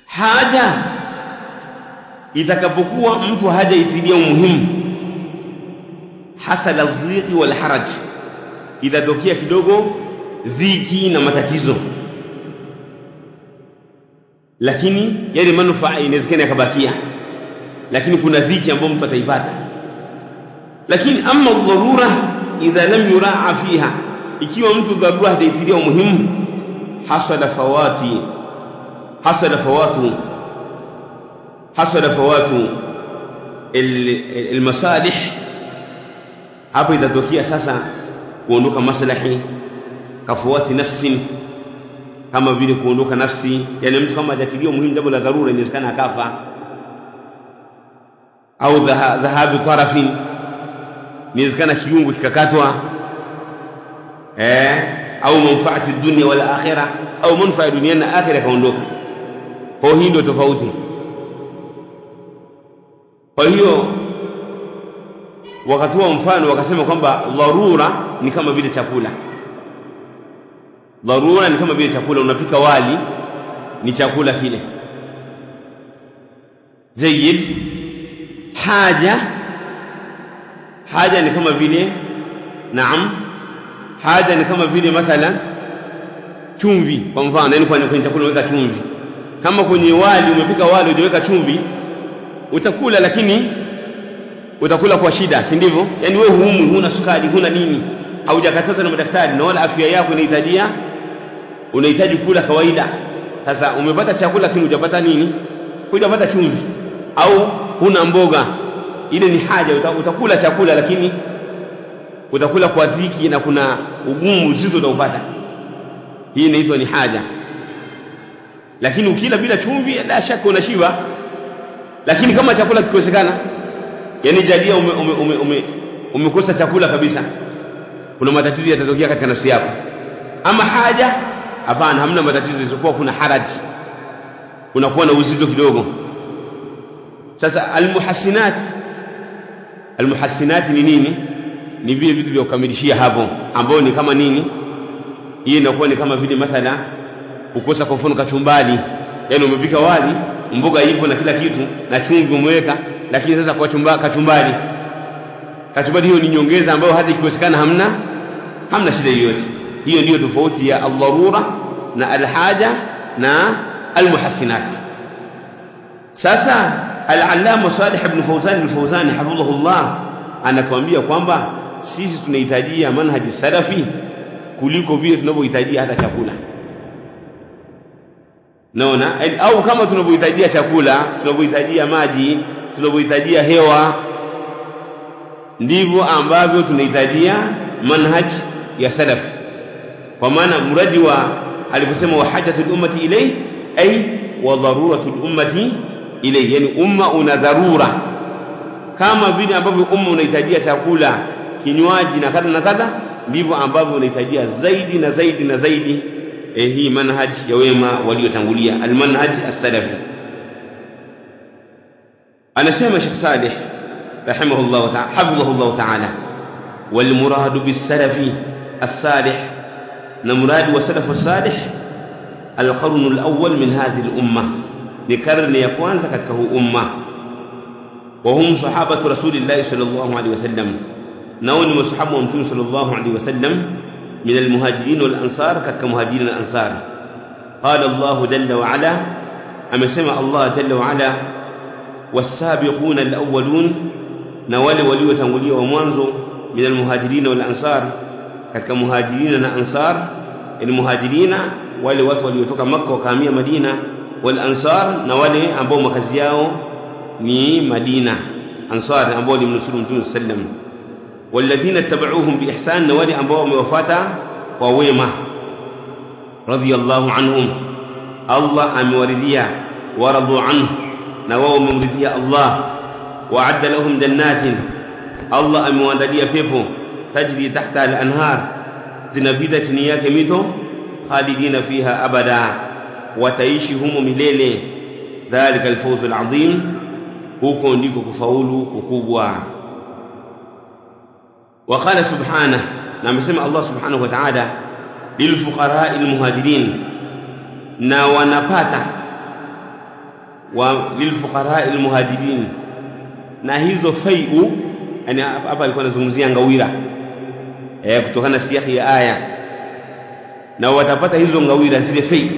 haja itakapokuwa mtu hajaitilia umuhimu hasala dhiki wal haraj itatokea kidogo dhiki na matatizo lakini yale manufaa inawezekana yakabakia lakini kuna dhiki ambayo mtu ataipata lakini ama dharura idha lam yuraa fiha ikiwa mtu dharura hataitilia umuhimu hasala fawati hasala fawatu hasala fawatu almasalih hapo itatokea sasa kuondoka maslahi kafuati nafsin kama vile kuondoka nafsi yani mtu kama hajatilia umuhimu jambo la dharura inawezekana akafa au dhahabu tarafin inawezekana kiungo kikakatwa eh au manfaati dunia wala akhira au manfaa ya dunia na akhira kaondoka kwa hii ndio tofauti kwa hiyo wakatoa mfano wakasema kwamba dharura ni kama vile chakula dharura ni kama vile chakula unapika wali ni chakula kile jayyid haja haja ni kama vile naam haja ni kama vile mathalan chumvi kwa mfano yani kwenye chakula unaweka chumvi kama kwenye wali umepika wali hujaweka chumvi utakula lakini utakula kwa shida si ndivyo yani wewe huumu huna sukari huna nini haujakatazwa na madaktari na wala afya yako inahitajia unahitaji kula kawaida sasa umepata chakula lakini hujapata nini hujapata chumvi au huna mboga ile ni haja utakula chakula lakini utakula kwa dhiki na kuna ugumu uzito utaupata hii inaitwa ni haja lakini ukila bila chumvi la shaka unashiba lakini kama chakula kikosekana yani jalia ume, ume, ume, ume, umekosa chakula kabisa kuna matatizo yatatokea katika nafsi yako ama haja hapana hamna matatizo isipokuwa kuna haraji unakuwa na uzito kidogo sasa almuhassinat almuhassinat ni nini ni vile vitu vya kukamilishia hapo ambao ni kama nini hii inakuwa ni kama vile mathala kukosa kwa mfano kachumbali yani umepika wali mboga ipo na kila kitu na chumvi umeweka lakini sasa kwa chumba, kachumbali kachumbali hiyo ni nyongeza ambayo hata ikikosekana hamna hamna shida yoyote hiyo ndiyo tofauti ya aldharura na alhaja na almuhassinat sasa al-allama Salih ibn Fawzan al-Fawzan hafidhahullah anatuambia kwamba sisi tunahitajia manhaji salafi kuliko vile tunavyohitajia hata chakula naona au kama tunavyohitajia chakula tunavyohitajia maji tunavyohitajia hewa ndivyo ambavyo tunahitajia manhaji ya salafi kwa maana mradi wa aliposema wa hajatul ummati ilay ay wa daruratul ummati ilay yani umma una dharura kama vile ambavyo umma unahitajia chakula kinywaji na kadha na kadha ndivyo ambavyo unahitajia zaidi na zaidi na zaidi eh, hii manhaj ya wema waliotangulia almanhaj as-salafi anasema Sheikh Saleh rahimahullah ta'ala hafidhahullah ta'ala wal murad bis-salafi as-salih na muradi wa salafu salih al-qarn al-awwal min hadhihi al-umma ni karne ya kwanza katika huu umma wa hum sahabatu rasulillahi sallallahu alaihi wasallam nao ni masahabu wa mtume sallallahu alaihi wasallam من المهاجرين والأنصار كتك مهاجرين الأنصار قال الله جل وعلا أما سمع الله جل وعلا والسابقون الأولون نوال ولي وتنولي ومانزو من المهاجرين والأنصار كتك مهاجرين الأنصار المهاجرين wale watu waliotoka Makka wakahamia Madina wal ansar na wale ambao makazi yao ni Madina ansar ambao ni mnusuru Mtume sallam walladhina tabauhum biihsan na wale ambao wamewafata kwa wema radiyallahu anhum Allah amewaridhia waradu anhu na wao wamemridhia Allah waadda lahum jannatin Allah amewaandalia pepo tajri tahta al-anhar zinapita chini yake mito khalidina fiha abada wataishi humo milele dhalika alfawzu alazim huko ndiko kufaulu kukubwa وقال سبحانه نعم سمع الله سبحانه وتعالى للفقراء المهاجرين na wanapata wa lilfuqara almuhajirin na hizo fai'u yani hapa alikuwa anazungumzia ngawira eh kutokana na siyahi ya aya na watapata hizo ngawira zile fai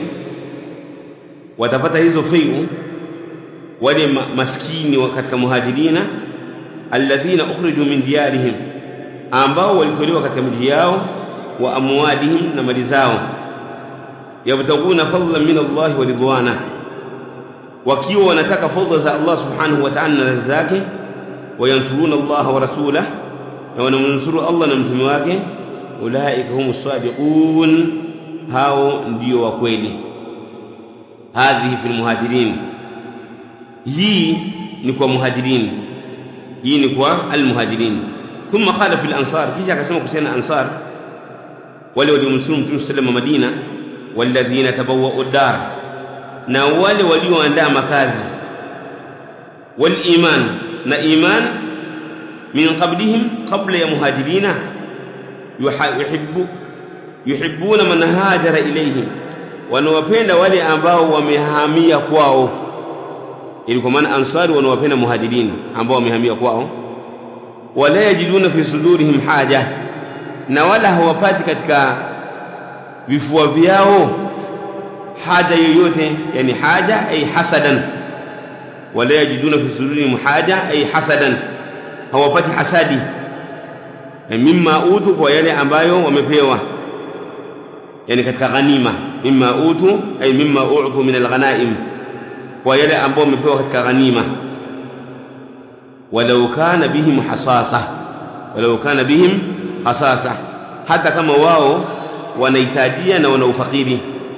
watapata hizo fai'u wale maskini katika muhajirina alladhina ukhriju min diyarihim ambao walitolewa katika miji yao wa amwalihim na mali zao yabtaguna fadlan min Allah wa ridwana wakiwa wanataka fadla za Allah subhanahu wa ta'ala na radhi zake wayansuruna Allah wa rasulah na wanamnusuru Allah na mtume wake ulaika humus sadiqun hao ndio wa kweli hadhihi fil muhajirin hii ni kwa muhajirin hii ni kwa almuhajirin thumma qala fil ansar kisha akasema kuhusiana ansar wale waliomnusuru mtume sallallahu Madina walladhina tabawwa'u dar na wale walioandaa makazi wal iman na iman min qablihim qabla ya muhajirina yuhibbu yuhibbuna man hajara ilayhim wanawapenda wale ambao wamehamia kwao ili kwa maana ansari wanawapenda muhajirin ambao wamehamia kwao wala yajiduna fi sudurihim haja na wala hawapati katika vifua vyao haja yoyote yani haja ay hasadan wala yajiduna fi sudurihim haja ay hasadan hawapati hasadi mimma utu kwa yale ambayo wamepewa yani katika ghanima mimma utu ay mimma u'tu min alghanaim kwa yale ambao wamepewa katika ghanima walau kana bihim hasasa walau kana bihim hasasa hata kama wao wanahitajia na wana ufakiri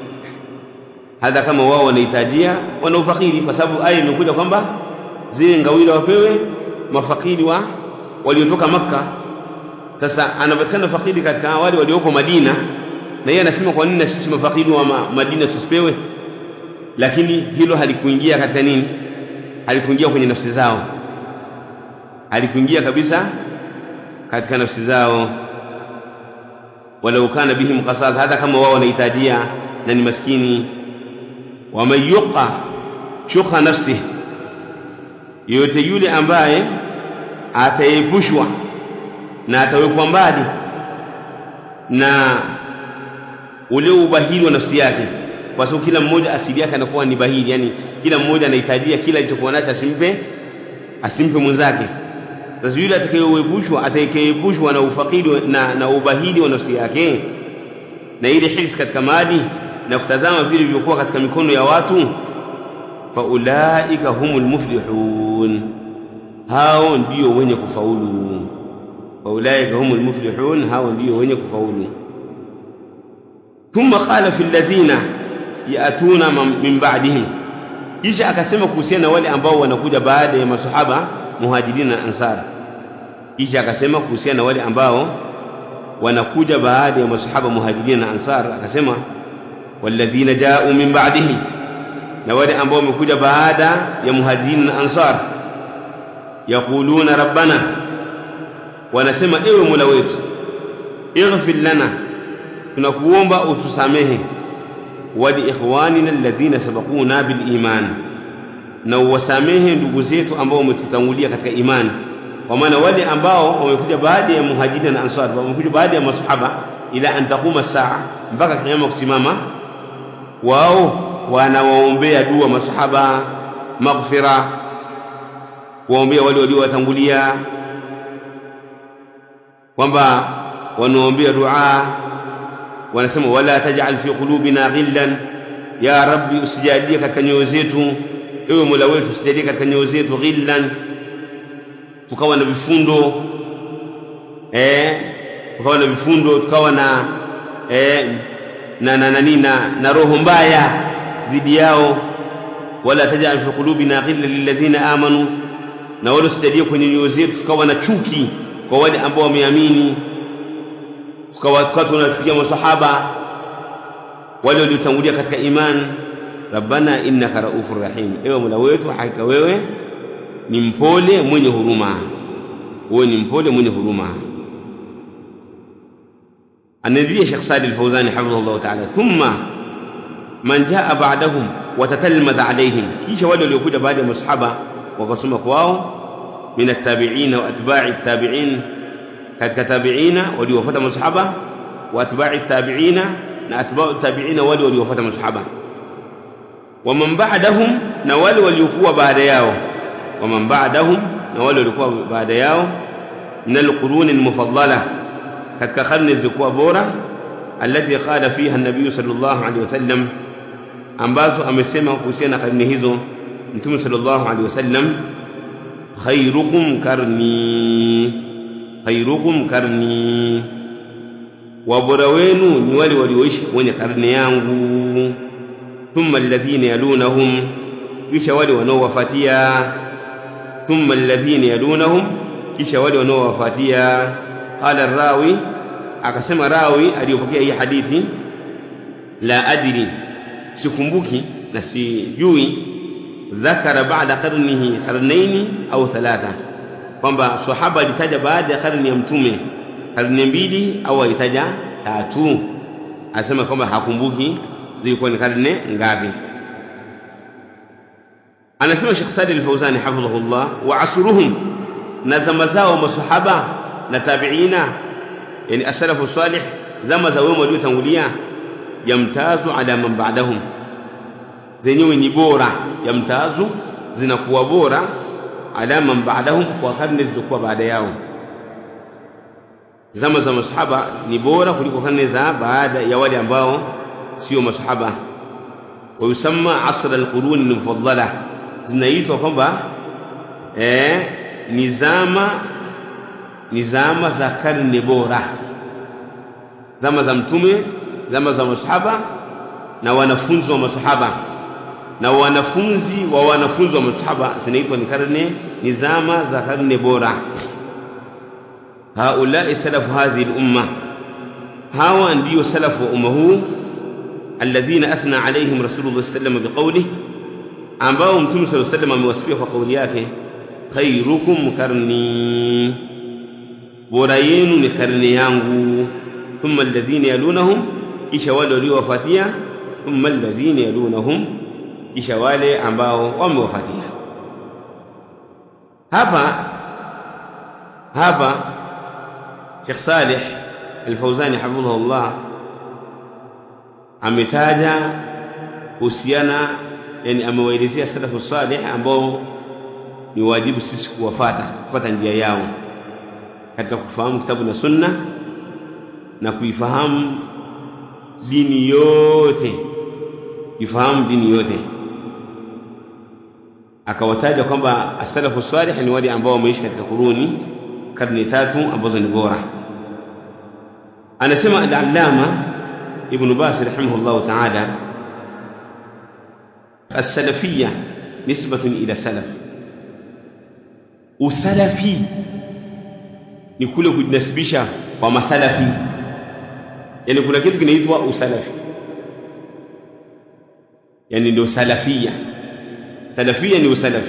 hata kama wao wanahitajia wana ufakiri kwa sababu aya imekuja kwamba zile ngawira wapewe mafakiri wa waliotoka makka sasa anapatikana fakiri katika wale walioko madina na yeye anasema kwa nini na sisi mafakiri wa ma, madina tusipewe lakini hilo halikuingia katika nini halikuingia kwenye nafsi zao halikuingia kabisa katika nafsi zao walau kana bihim qasas hata kama wao wanahitajia na ni maskini waman yuqa shuqa nafsihi yoyote yule ambaye ataepushwa na atawekwa mbali na ule ubahili wa nafsi yake kwa sababu kila mmoja asili yake anakuwa ni bahili yani kila mmoja anahitajia kila alichokuwa nacho asimpe asimpe mwenzake sasa yule atakayeepushwa atakayeepushwa na ufakiri na, na ubahili wa nafsi yake na ile hisi katika mali na kutazama vile vilivyokuwa katika mikono ya watu faulaika humul muflihun hao ndio wenye kufaulu faulaika humul muflihun hao ndio wenye kufaulu thumma qala fi alladhina yatuna min ba'dihim kisha akasema kuhusiana na wale ambao wanakuja baada ya masahaba muhajirin na ansar kisha akasema kuhusiana na wale ambao wanakuja baada ya masahaba muhajirin na ansar akasema walladhina ja'u min ba'dihim na wale ambao wamekuja baada ya muhajirin na ansar yaquluna rabbana wanasema ewe mola wetu ighfir lana tunakuomba utusamehe wali ikhwanina alladhina sabaquna bil iman na uwasamehe ndugu zetu ambao wametutangulia katika imani kwa maana wale ambao wamekuja baada ya muhajirin na ansar wamekuja baada ya masahaba ila an taquma saa mpaka kiyama kusimama wao wanawaombea dua masahaba maghfira kuwaombea wale waliowatangulia kwamba wanaombea dua wanasema wala taj'al fi qulubina ghillan ya rabbi usijalie katika nyoyo zetu ewe mola wetu usijalie katika nyoyo zetu ghillan tukawa na vifundo eh tukawa na vifundo tukawa na eh na na nani na, na roho mbaya dhidi yao wala taj'al fi qulubina ghillan lilladhina amanu na wala usijalie kwenye nyoyo zetu tukawa na chuki kwa wale ambao wameamini tukawa tukawa tunachukia masahaba wale waliotangulia katika iman rabbana innaka raufur rahim ewe mola wetu hakika wewe ni mpole mwenye huruma wewe ni mpole mwenye huruma anaendelea Sheikh Sadi al-Fawzani hafidhahu Allah ta'ala thumma man jaa ba'dahum watatalmadh alaihim kisha wale waliokuja baada ya masahaba wakasoma kwao min attabi'ina wa atba'i tabi'in katika tabi'ina waliofuata masahaba wa atba'i tabi'ina na atba'u tabi'ina wale waliofuata masahaba wa man ba'dahum na wale waliokuwa baada yao wa man ba'dahum na wale waliokuwa baada yao min alqurun almufaddala katika karne zilizokuwa bora alati qala fiha an-nabiy sallallahu alaihi wasallam ambazo amesema kuhusiana na karne hizo mtume sallallahu alaihi wasallam khairukum karni khairukum karni wabora wenu ni wale walioishi wenye karne yangu thumma alladhina yalunahum kisha wale wanaowafuatia thumma alladhina yalunahum kisha wale wanaowafuatia qala rawi akasema rawi aliyopokea hii hadithi la adri sikumbuki na sijui dhakara baada qarnihi qarnaini au thalatha kwamba sahaba alitaja baada ya karne ya mtume karne mbili au alitaja tatu asema kwamba hakumbuki zilikuwa ni karne ngapi anasema Sheikh Salih Al-Fawzani hafidhahullah wa asruhum na zama zao masahaba na tabiina yani as-salafu salih zama za wema waliotangulia yamtazu ala man ba'dahum zenyewe ni bora yamtazu zinakuwa bora ala man ba'dahum kwa karne zilizokuwa baada yao zama za masahaba ni bora kuliko karne za baada ya wale ambao sio masahaba wa yusamma asr alqurun almufaddala zinaitwa kwamba eh ni zama ni zama za karne bora zama za mtume zama za masahaba na wanafunzi wa masahaba na wanafunzi wa wanafunzi wa masahaba zinaitwa ni karne ni zama za karne bora haulai salafu hadhihi lumma hawa ndiyo salafu wa umma huu alladhina athna alaihim rasulullah sallam biqaulih ambao mtume saa sallam amewasifia kwa kauli yake khairukum karni bora yenu ni karne yangu thumma alladhina yalunahum kisha wale waliowafuatia thumma alladhina yalunahum kisha wale ambao wamewafuatia hapa hapa Sheikh Saleh Al-Fauzani hafidhahullah ametaja kuhusiana yani amewaelezea salafu salih ambao ni wajibu sisi kuwafata kufuata njia yao katika kufahamu kitabu na sunna na kuifahamu dini yote ifahamu dini yote akawataja kwamba asalafu salih ni wale ambao wameishi katika kuruni karne tatu ambazo ni bora anasema al-allama ibn bas rahimahullah ta'ala as-salafiyya nisbatun ila salaf usalafi ni kule kujinasibisha kwa masalafi yani kuna kitu kinaitwa usalafi yani ndio salafia salafia ni usalafi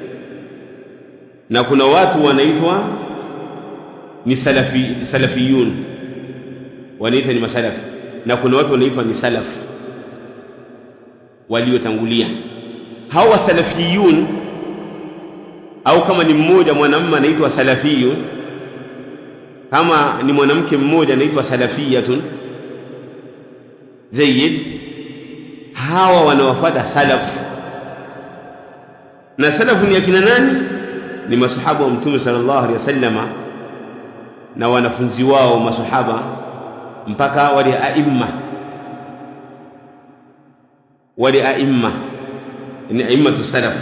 na kuna watu wanaitwa ni salafi salafiyun wanaitwa ni masalafi na kuna watu wanaitwa ni salaf waliotangulia hawa salafiyun au kama ni mmoja mwanamume anaitwa salafiyun kama ni mwanamke mmoja anaitwa salafiyatun jayyid hawa wanawafuata salaf na salafu ni akina nani ni masahaba wa mtume sallallahu alaihi wasallama na wanafunzi wao masahaba mpaka wale aimma wale aimma ni aimmatu salaf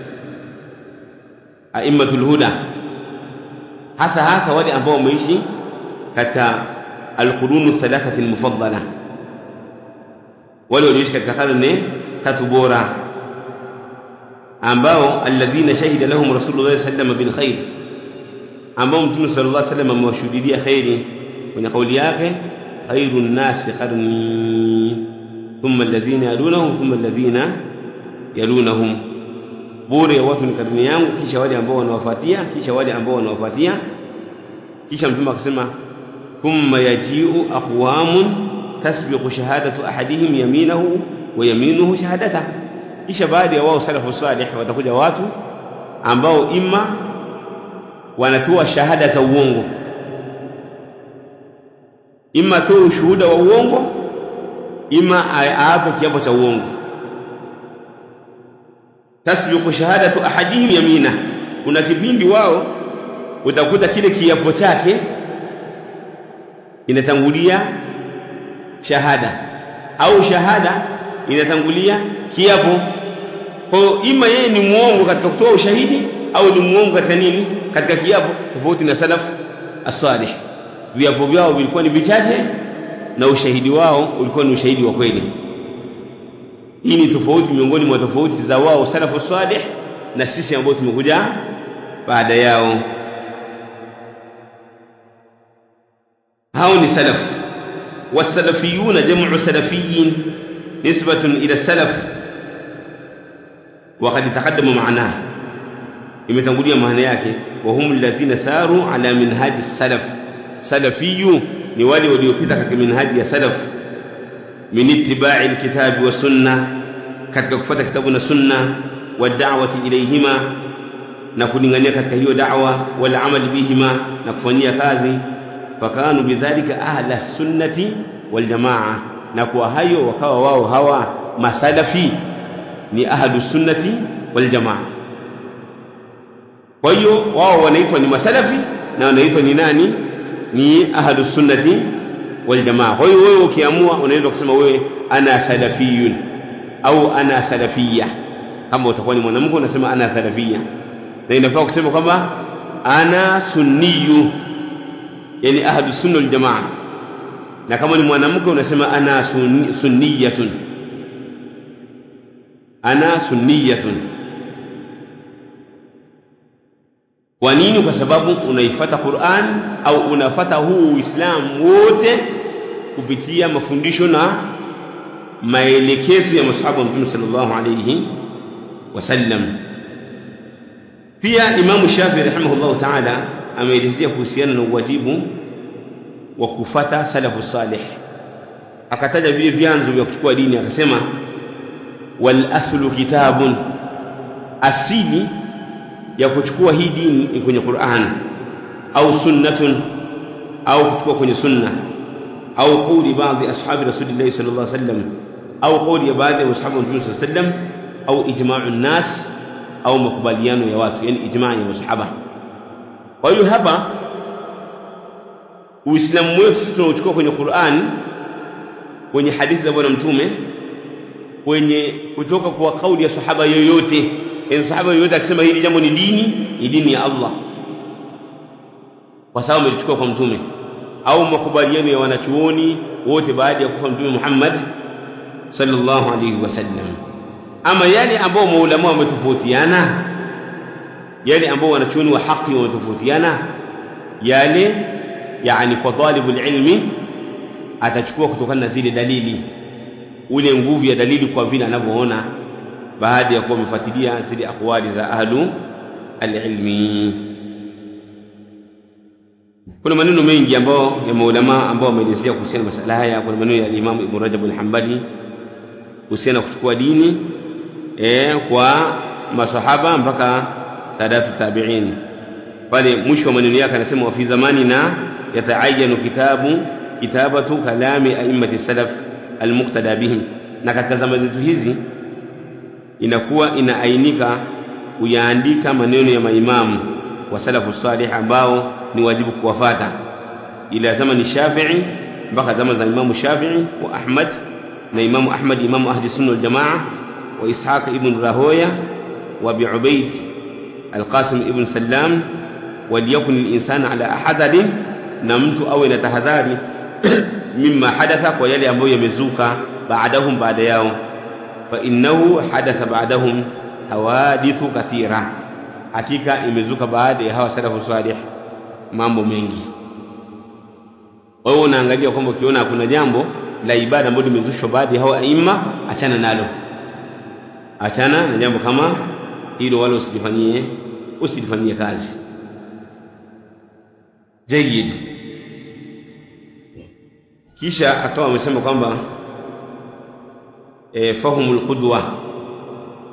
aimmatul huda hasa hasa wale ambao wameishi katika alqurunu thalathati almufaddala wale walioishi katika karne tatu bora ambao alladhina shahida lahum rasulullah sallallahu bil khair ambao mtume sallallahu alaihi wasallam amewashuhudia khairi kwenye kauli yake khairun nasi qarni thumma alladhina yalunahum thumma alladhina yalunahum bora ya watu ni karne yangu kisha wale ambao wanawafuatia kisha wale ambao wanawafuatia kisha mtume akasema thumma yaji'u aqwamun tasbiqu shahadatu ahadihim yaminahu wa yaminuhu shahadata kisha baada ya wao salafu salih watakuja watu ambao ima wanatoa shahada za uongo ima atoe ushuhuda wa uongo ima aape kiapo cha uongo tasbiqu shahadatu ahadihim yamina kuna kipindi wao utakuta kile kiapo chake inatangulia shahada au shahada inatangulia kiapo kwa hiyo ima yeye ni muongo katika kutoa ushahidi au ni muongo katika nini katika kiapo tofauti na salaf as-salih viapo vyao vilikuwa ni vichache na ushahidi wao ulikuwa ni ushahidi wa kweli hii ni tofauti miongoni mwa tofauti za wao salafu salih na sisi ambao tumekuja baada yao hao ni salaf wasalafiyuna jamu salafiyin nisbatun ila salaf وقد تقدم معناه imetangulia maana yake wa hum alladhina saru ala minhaji salaf salafiyu ni wale waliopita katika minhaji ya salaf min ittiba'i alkitabi wa sunna katika kufuata kitabu na sunna wa da'wati ilayhima na kulingania katika hiyo da'wa wal amali bihima na kufanyia kazi fakanu bidhalika ahla sunnati wal jamaa na kwa hayo wakawa wao hawa masalafi ni ahlu sunnati wal jamaa kwa hiyo wao wanaitwa ni masalafi na wanaitwa ni nani ni ahlu sunnati wal jamaa kwa hiyo wewe ukiamua unaweza kusema wewe ana salafiyun au ana salafiyya kama utakuwa ni mwanamke unasema ana salafiyya na inafaa kusema kwamba ana sunniyu yani ahlu sunna wal jamaa na kama ni mwanamke unasema ana sunni, sunniyatun ana sunniyatun kwa nini kwa sababu unaifata Qur'an au unafata huu Uislamu wote kupitia mafundisho na maelekezo ya masahaba wa Mtume sallallahu alayhi wasallam pia Imam Shafi rahimahullah ta'ala ameelezea kuhusiana na uwajibu wa kufata salafu salih akataja vile vyanzo vya kuchukua dini akasema wal aslu kitabun asili ya kuchukua hii dini ni kwenye Qur'an au sunnatun au kuchukua kwenye sunna au qawli baadhi ashabi rasulillah sallallahu alaihi wasallam au qawli ya baadhi ya ashabi mtume sallallahu alaihi wasallam au ijma'u nas au makubaliano ya watu yani ijma' ya masahaba kwa hiyo hapa uislamu wetu sisi tunauchukua kwenye Qur'an kwenye hadithi za bwana mtume kwenye kutoka kwa kauli ya sahaba yoyote yani sahaba yoyote akisema hili jambo ni dini ni dini ya Allah kwa sababu amelichukua kwa mtume au makubaliano ya wanachuoni wote baada ya kufa mtume Muhammad sallallahu alaihi wasallam ama yale ambao maulama wametofautiana yale ambao wanachuoni wa haki wametofautiana yale yani kwa talibul ilmi atachukua kutokana na zile dalili ule nguvu ya dalili kwa vile anavyoona baada ya kuwa amefuatilia zile akwali za ahlu alilmi kuna maneno mengi ambayo ya maulama ambao wameelezea kuhusiana na masala haya kuna maneno ya Imam Ibn Rajab al-Hanbali kuhusiana kuchukua dini eh, kwa masahaba mpaka sadatu tabi'in pale mwisho wa maneno yake anasema wa fi zamanina yataayanu kitabu kitabatu kalami a'immati salaf almuqtada bihim na katika zama zetu hizi inakuwa inaainika kuyaandika maneno ya maimamu wa salafu salih ambao ni wajibu kuwafata ila zamani Shafi'i mpaka zama za Imamu Shafi'i wa Ahmad na Imamu Ahmad Imamu ahli sunna wal jamaa wa Ishaq ibn Rahoya wa Abi Ubaid Al-Qasim ibn Sallam waliyakun al-insanu ala ahadharin na mtu awe na tahadhari mimma hadatha kwa yale ambayo yamezuka baadahum baada yao fa innahu hadatha baadahum hawadithu kathira hakika imezuka baada ya hawa salafu salih mambo mengi wewe unaangalia kwamba ukiona kuna jambo la ibada ambalo limezushwa baada ya hawa aima achana nalo achana na jambo kama hilo wala usilifanyie usilifanyie kazi jayid kisha akawa amesema kwamba e, fahumul qudwa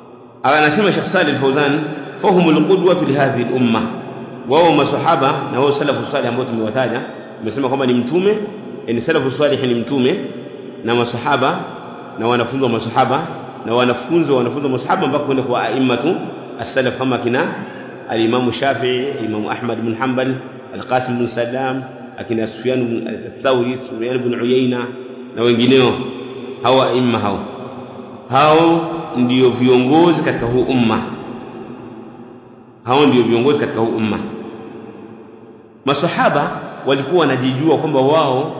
anasema Sheikh Salih Al-Fawzan fahumul qudwatu li hadhihi al-umma wao masahaba na wao salafu salih ambao tumewataja tumesema kwamba ni mtume yani salafu salih ni mtume na masahaba na wanafunzi wa masahaba na wanafunzi wa wanafunzi wa masahaba mpaka kwenda kwa a'immatu as-salaf kama kina al-Imam Shafi'i Imam Ahmad bin Hanbal al-Qasim bin Salam akina Sufyan bin al-Thawri Sufyan bin Uyayna na wengineo hawa aimma hao hao ndio viongozi katika huu umma hao ndio viongozi katika huu umma masahaba walikuwa wanajijua kwamba wao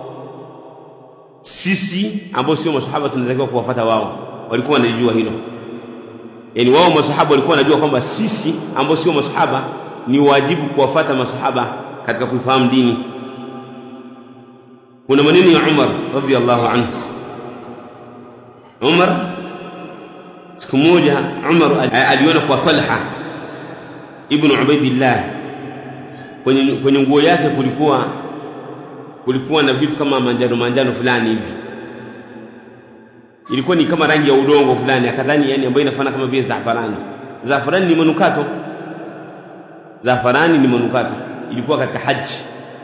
sisi ambao sio masahaba tunatakiwa kuwafuata wao walikuwa wanajijua hilo yani wao masahaba walikuwa wanajua kwamba sisi ambao sio masahaba ni wajibu kuwafuata masahaba katika kuifahamu dini kuna maneno ya Umar radhiallahu anhu Umar siku moja Umar aliona kwa Talha ibn Ubaidillah kwenye kwenye nguo yake kulikuwa kulikuwa na vitu kama manjano manjano fulani hivi ilikuwa ni kama rangi ya udongo fulani akadhani yani ambayo inafanana kama vile zafarani zafarani ni manukato zafarani ni manukato ilikuwa katika haji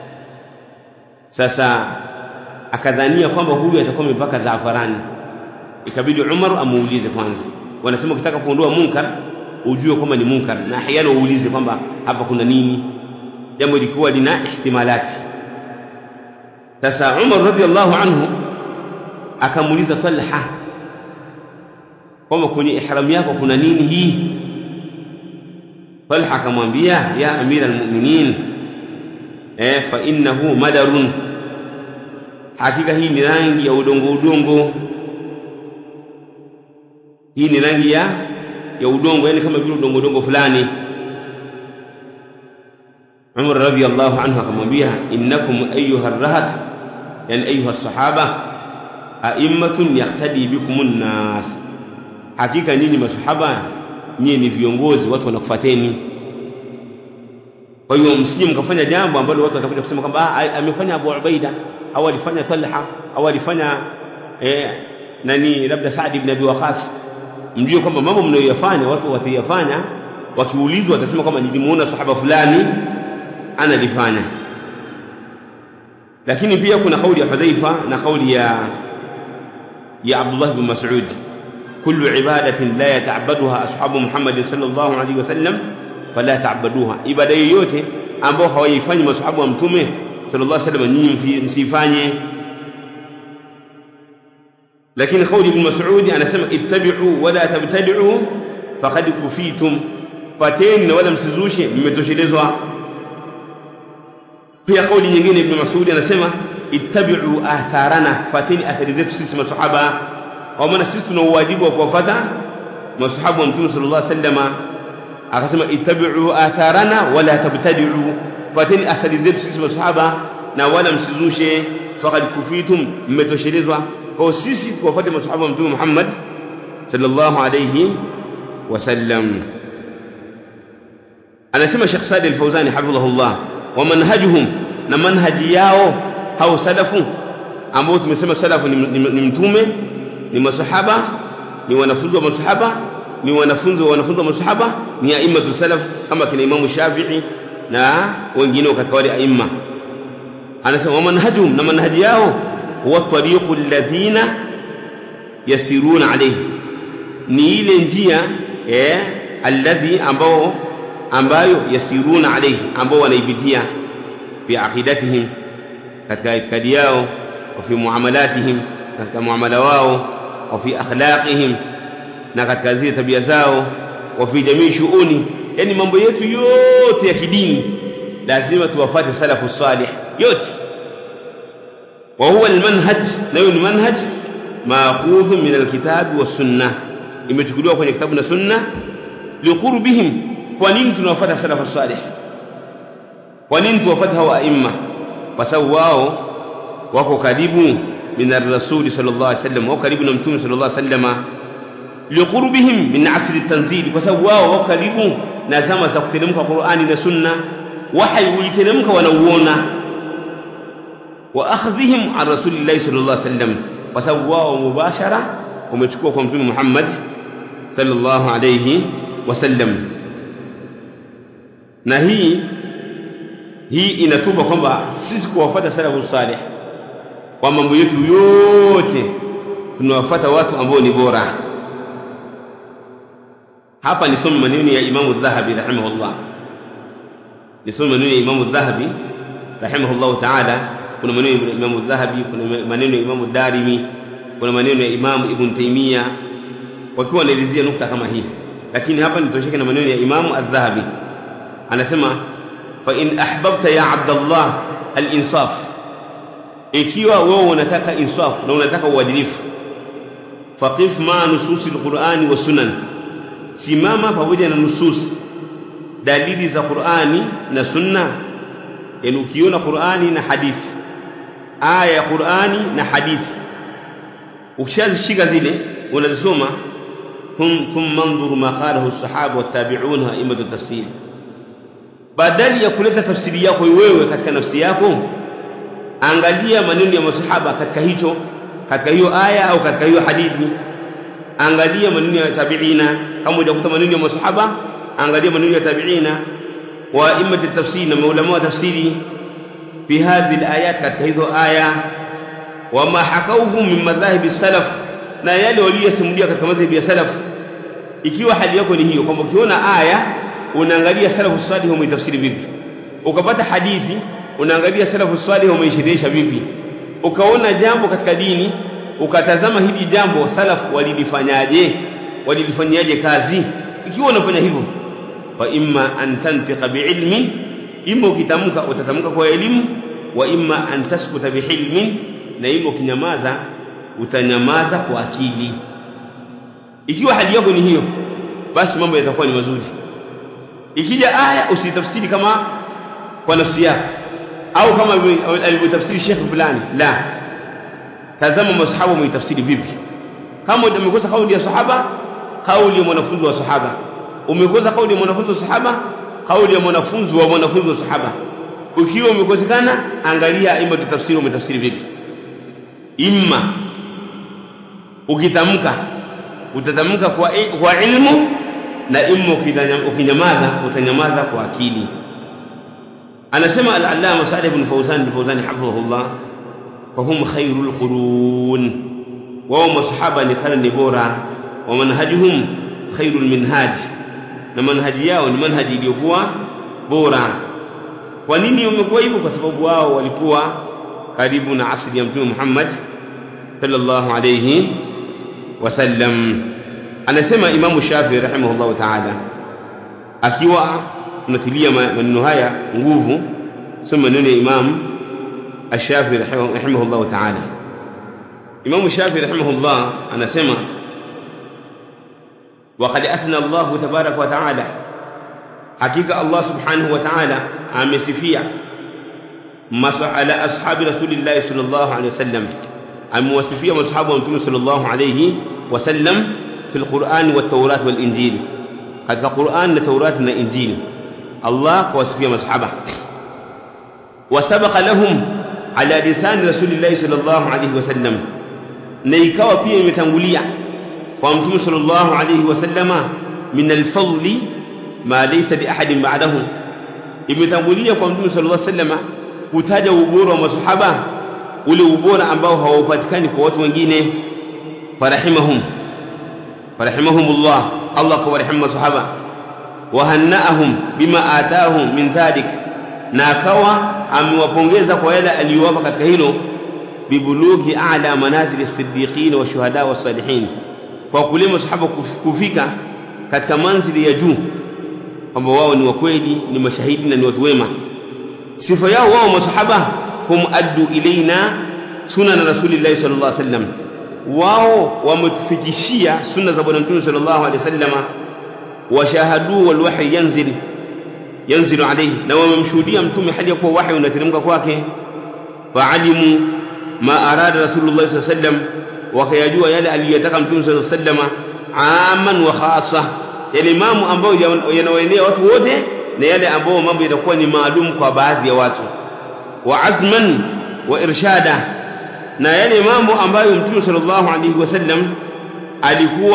sasa akadhania kwamba huyu atakuwa amepaka zafarani ikabidi Umar amuulize kwanza wanasema ukitaka kuondoa munkar ujue kwamba ni munkar na ahyana uulize kwamba hapa kuna nini jambo lilikuwa lina ihtimalati sasa Umar radhiallahu anhu akamuuliza Talha kwamba kwenye ihram yako kuna nini hii Talha akamwambia ya amira almu'minin eh fa innahu madarun hakika hii ni rangi ya udongo udongo hii ni rangi ya ya udongo yani kama vile udongo udongo fulani Umar radhiyallahu anhu akamwambia innakum ayyuha rahat yani ayyuha sahaba a'immatun yahtadi bikumun nas hakika nyinyi masahaba nyinyi ni viongozi watu wanakufuateni kwa hiyo msije mkafanya jambo ambalo watu watakuja kusema kwamba amefanya Abu Ubaida au alifanya Talha au alifanya eh, nani labda Saad ibn Abi Waqas mjue kwamba mambo mnayoyafanya watu watayafanya wakiulizwa watasema kwamba nilimuona sahaba fulani analifanya lakini pia kuna kauli ya Hudhaifa na kauli ya ya Abdullah bin Mas'ud kullu ibadatin la yata'abbaduha ashabu Muhammad sallallahu alaihi wasallam fala ta'abbaduha ibada yoyote ambao hawaifanyi masahabu wa mtume sallallahu alaihi wasallam nyinyi msifanye lakini kauli ibn Mas'ud anasema ittabi'u wala tabtadi'u faqad kufitum fateni na wala msizushe mmetoshelezwa pia kauli nyingine ibn Mas'ud anasema ittabi'u atharana fateni athari zetu sisi masahaba kwa maana sisi tuna uwajibu wa kuwafuata masahabu wa mtume sallallahu alaihi wasallam akasema ittabi'u atharana wala tabtadi'u fateni athari zetu sisi masahaba na wala msizushe faqad kufitum mmetoshelezwa kwa sisi tuwafuate masahaba wa mtume Muhammad sallallahu alayhi wasallam anasema Sheikh Sadi Al-Fawzani hafidhahullah wa manhajuhum na manhaji yao hao salafu ambao tumesema salafu ni, ni, ni mtume ni masahaba ni wanafunzi wa masahaba ni wanafunzi wa wanafunzi wa masahaba ni aimatu salaf kama kina Imamu Shafi'i na wengine katika wale aima anasema wa manhajuhum na manhaji yao huwa tariqu alladhina yasiruna alayhi ni ile njia eh alladhi ambao ambayo yasiruna alayhi ambao wanaipitia fi aqidatihim katika itikadi yao wa fi muamalatihim katika muamala wao wa fi akhlaqihim na katika zile tabia zao wa fi jamii shuuni yani mambo yetu yote ya kidini lazima tuwafate salafu salih yote وهو المنهج nayo ni manhaj maakhudhu min alkitabi wassunna imechukuliwa kwenye kitabu na sunna liqurbihim kwa nini tunawafuata salafu salih kwa nini tuwafuata hawa aimma kwa sababu wao wako karibu min ar-rasul sallallahu alaihi wasallam wako karibu na mtume sallallahu alaihi wasallam liqurbihim min asri tanzili kwa sababu wao wako karibu na zama za kuteremka Qur'ani na sunna wahyi uliteremka wanauona wa akhdhihim an rasulillahi sallallahu alaihi wasallam kwa sababu wao mubashara wamechukua kwa mtume Muhammad sallallahu alayhi wasallam na hii hii inatupa kwamba sisi kuwafuata salafu salih kwa mambo yetu yote tunawafuata watu ambao ni bora hapa nisome maneno ya Imamu Dhahabi rahimahullah nisome maneno ya Imamu Dhahabi rahimahullah ta'ala kuna maneno ya Imamu Dhahabi kuna maneno ya Imamu Darimi kuna maneno ya Imamu Ibn Taymiyyah wakiwa wanaelezea nukta kama hii lakini hapa nitosheke na maneno ya Imamu Adh-Dhahabi anasema fa in ahbabta ya Abdallah al-insaf ikiwa wewe unataka insaf na unataka uadilifu faqif ma nususi al-Qur'ani wa sunan simama pamoja na nusus dalili za Qur'ani na sunna yani ukiona Qur'ani na hadithi aya ya Qur'ani na hadithi ukishazishika zile unazisoma hum thumma anzuru ma qalahu as-sahaba wat-tabi'un a'immatu tafsir badali ya kuleta tafsiri yako wewe katika nafsi yako angalia maneno ya masahaba katika hicho katika hiyo aya au katika hiyo hadithi angalia maneno ya tabi'ina kama hujakuta maneno ya masahaba angalia maneno ya tabi'ina wa a'immatu tafsir na maulama wa tafsiri fi hadhihi al-ayat katika hizo aya wama hakauhu min madhhabi salaf na yale waliyosimulia katika madhhabi ya salaf ikiwa hali yako ni hiyo kwamba ukiona aya unaangalia salafu salih umeitafsiri vipi ukapata hadithi unaangalia salafu salih umeisherehesha vipi ukaona jambo katika dini ukatazama hili jambo salaf walilifanyaje walilifanyaje kazi ikiwa unafanya hivyo wa imma an tantiqa biilmin imma ukitamka utatamka kwa elimu wa imma an taskuta bihilmin na imma ukinyamaza utanyamaza kwa akili ikiwa hali yako ni hiyo basi mambo yatakuwa ni mazuri ikija aya usitafsiri kama kwa nafsi yako au kama alivyotafsiri shekhe fulani la tazama masahaba wameitafsiri vipi kama umekosa kauli ya sahaba kauli ya mwanafunzi wa sahaba umekosa kauli ya mwanafunzi wa sahaba kauli ya mwanafunzi wa mwanafunzi wa sahaba ukiwa umekosekana angalia ima tafsiri umetafsiri vipi imma ukitamka utatamka kwa, kwa ilmu na imma ukinyamaza utanyamaza kwa akili anasema al-allama Salih ibn Fawzan ibn Fawzan hafidhahullah fahum khairul qurun wao masahaba ni karne bora wa manhajuhum khairul minhaj na manhaji yao ni manhaji iliyokuwa bora kwa nini wamekuwa hivyo kwa sababu wao walikuwa karibu na asili ya mtume Muhammad sallallahu alayhi wasallam anasema imamu Shafi rahimahullahu ta'ala akiwa tunatilia maneno haya nguvu soma maneno ya imam Ash-Shafi rahimahullahu ta'ala Imam Shafi rahimahullah anasema وقد أثنى الله تبارك وتعالى حقيقة الله سبحانه وتعالى amesifia على أصحاب رسول الله صلى الله عليه وسلم amewasifia masahaba wa mtume sallallahu alayhi wasallam fi alquran والتوراة والإنجيل katika Qur'an na Taurat na Injili Allah kawasifia masahaba wasabaqa lahum ala lisani rasulillahi sallallahu alayhi wasallam na ikawa pia imetangulia kwa mtume sallallahu alayhi wasallama min alfadli ma laysa li ahadin ba'dahu imetangulia kwa mtume sallallahu alayhi wasallama kutaja ubora wa masahaba ule ubora ambao haupatikani kwa watu wengine farahimahum farahimahumullah Allah kawarehemu masahaba wahannaahum bima atahum min dhalik na akawa amewapongeza kwa yale aliyowapa katika hilo bibulughi a'la manazil as-siddiqin wa shuhada wa salihin kwa kule masahaba kufika katika manzili ya juu kwamba wao ni wakweli ni mashahidi na ni watu wema sifa yao wao masahaba hum addu ilaina sunan rasulillahi sallallahu alaihi wasallam wao wametufikishia sunna za bwana mtume sallallahu alaihi wasallam washahadu wal wahyi yanzil yanzilu alayhi na wamemshuhudia mtume hali ya kuwa wahyi unateremka kwake faalimu ma arada rasulullah sallallahu alaihi wasallam wakayajua yale aliyotaka mtume sallallahu alaihi wasallam aman wa khassa yale mambo ambayo yanawaenea watu wote na yale ambayo mambo yanakuwa ni maalum kwa baadhi ya watu wa azman wa irshada na yale mambo ambayo mtume sallallahu alaihi wasallam alikuwa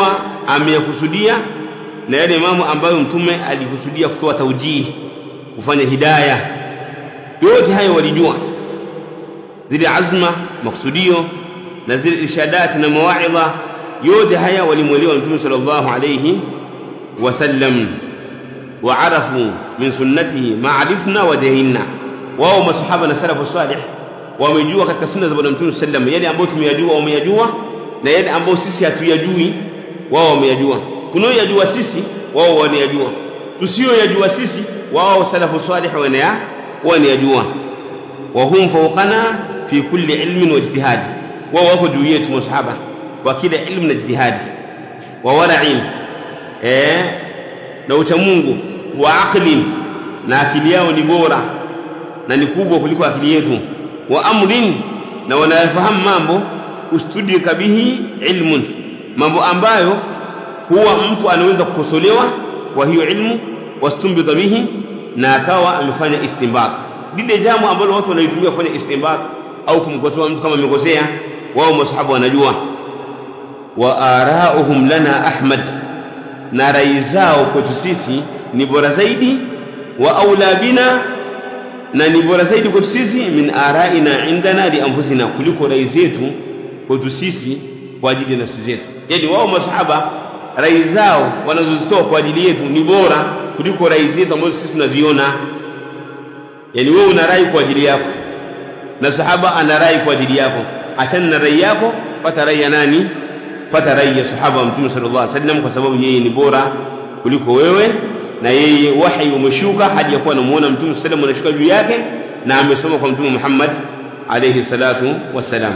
ameyakusudia na yale mambo ambayo mtume alikusudia kutoa taujihi kufanya hidaya yote hayo walijua zile azma makusudio na zile irshadati na mawaidha yote haya walimwelewa mtume sallallahu alayhi wasallam waarafu min sunnatihi ma arifna wa jahilna wao masahaba na salafu salih wamejua katika sunna za bwana mtume sallam yale ambayo tumeyajua wameyajua na yale ambayo sisi hatuyajui wao wameyajua tunayoyajua sisi wao wanayajua tusiyoyajua sisi wao salafu salih wanaya wanayajua wa hum fawqana fi kulli ilmin wa ijtihadi wao wako juu yetu masahaba wa kila ilmu na ijtihadi wa wara'in eh na uchamungu wa aqlin na akili yao ni bora na ni kubwa kuliko akili yetu wa amrin na wanayafahamu mambo ustudika bihi ilmun mambo ambayo huwa mtu anaweza kukosolewa kwa hiyo ilmu wastumbidha bihi na akawa amefanya istinbat lile jambo ambalo watu wanaitumia kufanya istinbat au kumkosoa mtu kama amekosea wao masahaba wanajua wa arauhum lana ahmad na rai zao kwetu sisi ni bora zaidi wa aula bina na ni bora zaidi kwetu sisi min araina indana li anfusina kuliko rai zetu kwetu sisi kwa ajili ya nafsi zetu yani wao masahaba rai zao wanazozitoa kwa ajili yetu ni bora kuliko rai zetu ambazo sisi tunaziona yani wewe una rai kwa ajili yako na sahaba ana rai kwa ajili yako achana na rai yako pata rai ya nani pata rai ya sahaba wa mtume sallallahu alaihi wasallam kwa sababu yeye ni bora kuliko wewe na yeye wahi umeshuka hadi ya kuwa anamuona mtume sallallahu alaihi wasallam anashuka juu yake na amesoma kwa mtume Muhammad alayhi salatu wassalam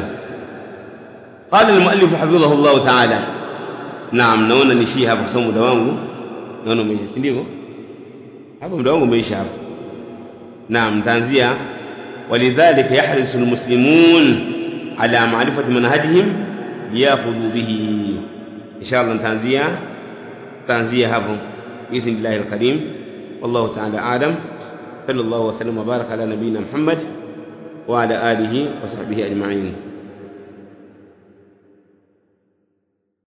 قال المؤلف حفظه الله تعالى naam naona nishie hapa kwa sababu muda wangu naona umeisha si ndivyo hapa muda wangu umeisha hapa naam nitaanzia ولذلك يحرص المسلمون على معرفة منهجهم ليأخذوا به إن شاء الله تنزيا تنزيا هبهم بإذن الله الكريم والله تعالى أعلم صلى الله وسلم وبارك على نبينا محمد وعلى آله وصحبه أجمعين